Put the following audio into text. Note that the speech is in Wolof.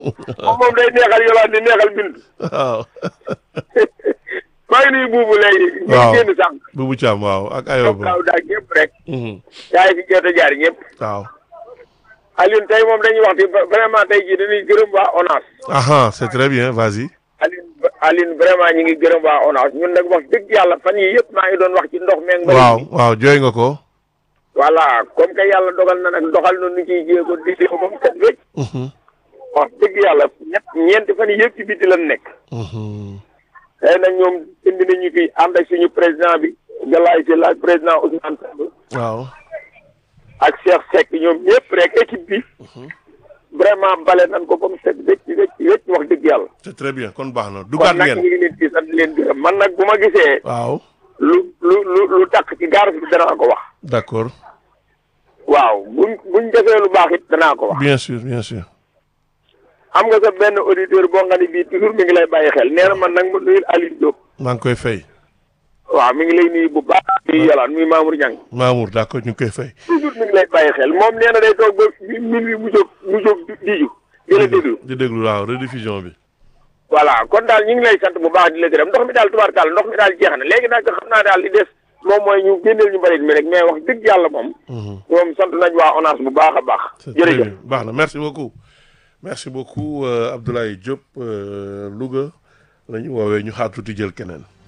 moom moom day neexal yolaan di neexal bind waaw maa ngi nuyu buubu léegi ñu Waaw. ngi génn sànq Boubou Thiam waaw ak ñoom Ayoba kaaw daal ñëpp rek Mhm. yaa ngi fi jot a jaar ñëpp waaw Alioune tey moom dañuy wax ci vraiment tey jii dañuy gërëm waa ONAS aha c'est très bien vas-y Alioune Alioune vraiment ñu ngi gërëm waa ONAS ñun nag wax dëgg yàlla fan yii yëpp maa ngi doon wax ci ndox meeg mbari waaw waaw jooy nga ko voilà comme que yàlla dogal na nag doxal na nu ciy jéego di ko moom set wécc Mhm. wax dëgg yàlla ñett ñeenti fan yii yëpp ci biti lan nekk Mhm. tey nag ñoom indi nañu fi ànd ak suñu président bi Galaye Sylla ak président Ousmane Samb waaw ak Cheikh Seck ñoom ñëpp rek équipe bi vraiment bale nañ ko comme set wécc wécc wécc wax dëgg yàlla c'est très bien kon baax na kon dugaat nag ñu ngeen ngi leen di sant di leen gërëm man nag bu ma gisee waaw lu lu lu lu takk ci gaar bi danaa ko wax d'accord waaw buñ buñ defee lu baax it danaa ko wax bien sûr bien sûr am nga sa benn auditeur boo nga ni bii toujours mi ngi lay bàyyi xel nee na man nag ma nuyul Aliou Diop maa ngi koy fay waaw mi ngi lay nuyu bu baax nuyu yolaan muy Mamour Niang Mamour d'accord ñu ngi koy fay toujours mi ngi lay bàyyi xel moom nee na day toog ba min wi mu jóg mu jóg diju di la déglu di déglu waaw rediffusion bi voilà kon daal ñu ngi lay sant bu baax di la gërëm ndox mi daal tubaarkàlla ndox mi daal jeex na léegi nag xam naa daal li des moom mooy ñu génneel ñu mbalit mi rek mais wax dëgg yàlla moom moom sant nañ waa ONAS bu baax a baax c'est très jërëjëf bien baax na merci beaucoup merci beaucoup euh, Abdoulaye Diop euh, Louga la ñu woowee ñu xaar tuuti jël keneen